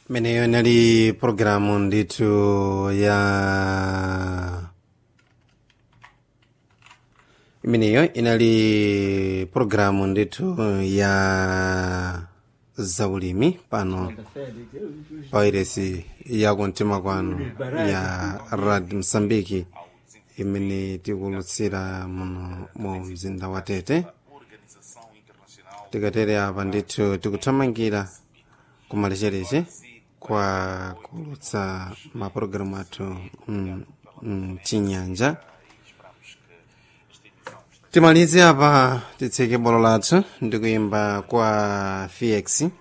Imeneyo inali programu ndithu ya imeneyo inali programu ndithu ya zaulimi pano pawairesi ya kumtima kwanu ya rad msambiki imene tikulutsira muno mu mzinda wa tete tikatere apa ndithu tikuthamangira kumalechereche kwa kulutsa mapulogalamu athu mm, mm, chinyanja timalize apa titseke bolo lathu ndikuyimba kwa fx